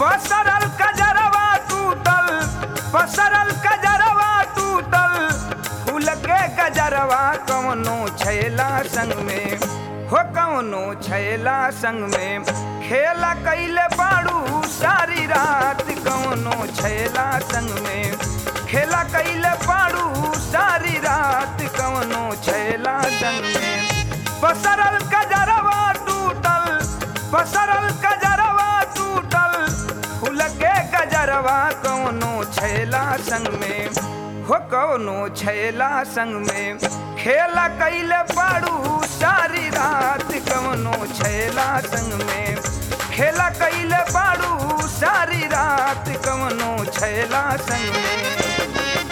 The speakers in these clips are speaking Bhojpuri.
पसरल कजरवा टूटल पसरल कजरवा टूटल फूल के गजरवा कवनो छैला संग में हो कवनो छैला संग में खेला कैले बाड़ू सारी रात कवनो छैला संग में खेला कैले बाड़ू सारी रात कवनो छैला संग में पसरल कजरवा टूटल पसरल कजरवा टूटल फूल के गजरवा कवनो छैला संग में हो कवनो छैला संग में खेला कैले पाड़ू सारी रात कवनो छैला संग में खेला कैले पाड़ू सारी रात कवनो छैला संग में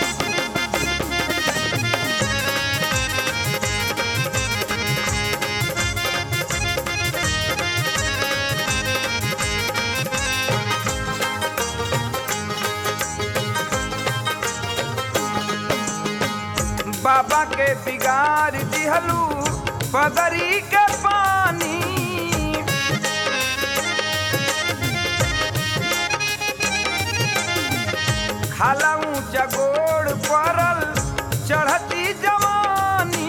बाबा के बिगाड़ दिहलू पगरी के पानी खाला ऊंचा गोड़ पड़ल चढ़ती जवानी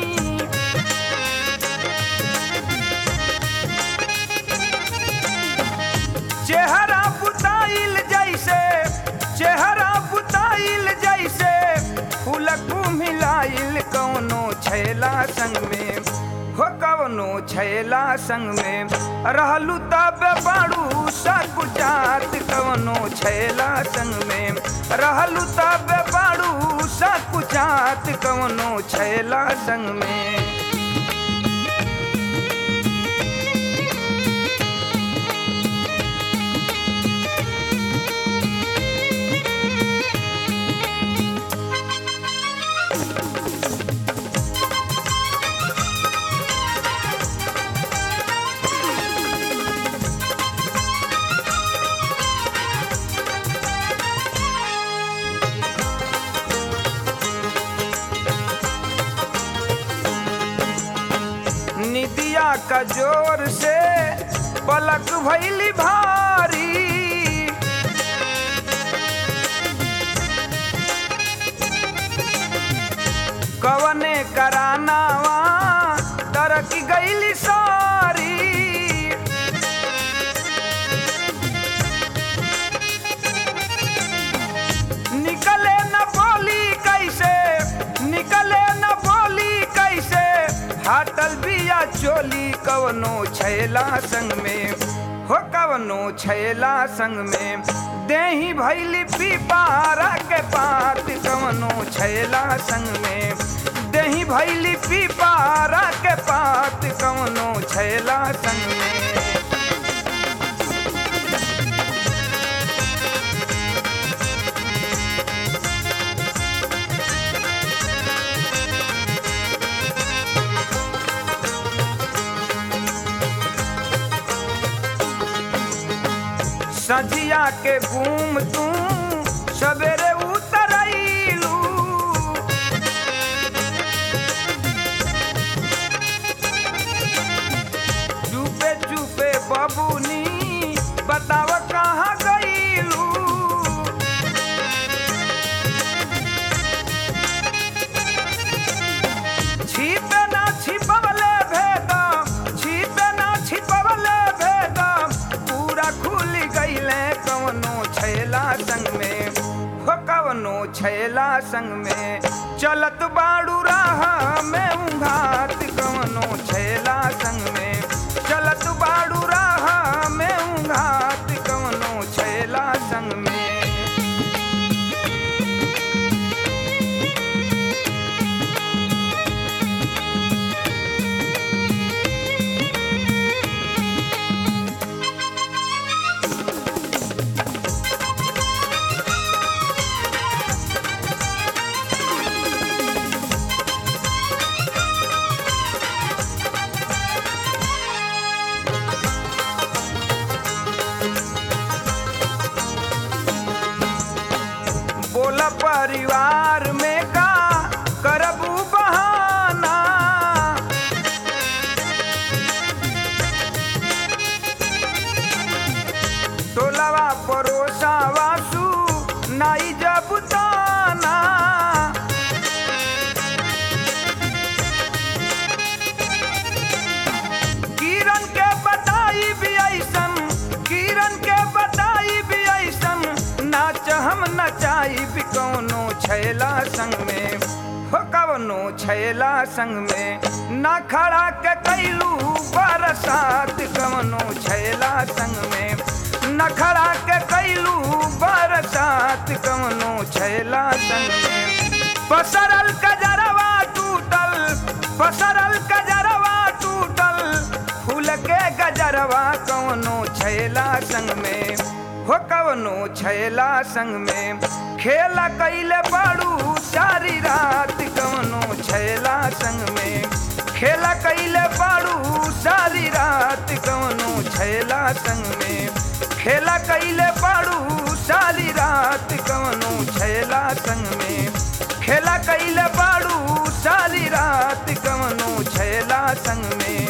चेहरा बुताइल जैसे चेहरा बुताइल जैसे फूलक मिलाइल कौनो छैला संग में हो कवनो छैला संग में रहलू तब बाड़ू सकुचात कवनो छैला संग में रहलू तब बाड़ू सकुचात कवनो छैला संग में निदिया का जोर से पलक भैली भारी कवने करानावा तरक गईली सारी निकले न बोली कैसे निकले न बोली कैसे हाटल बिया चोली कवनो छैला संग में हो कवनो छैला संग में देही भैली पीपारा के पात कवनो छैला संग में देही भैली पीपारा के पात कवनो छैला संग में सजिया के घूम तू सवेरे उतरैलू चुपे चुपे बबुनी बताव कहाँ गईलू छिपे ना छिपवले भेदम छिपे ना छिपवले भेदम पूरा खुल गईले कवनो छैला संग में हो कवनो छैला संग में चलत बाड़ू राह में उघात कवनो छैला संग में चलत बाड़ू राह में उघात कवनो छैला संग में बोला परिवार में का करबू बहाना टोलवा कवनो छैला संग में ना खड़ा के कैलू बरसात कवनो छैला संग में न खड़ा के कैलू बरसात कवनो छैला संग में पसरल कजरवा टूटल पसरल कजरवा टूटल फूल के गजरवा कवनो छैला संग में हो कवनो छैला संग में खेला कैले बाड़ू सारी रात कवनो छैला संग में खेला कैले बाड़ू सारी रात कवनो छैला संग में खेला कैले बाड़ू सारी रात कवनो छैला संग में खेला कैले बाड़ू सारी रात कवनो छैला संग में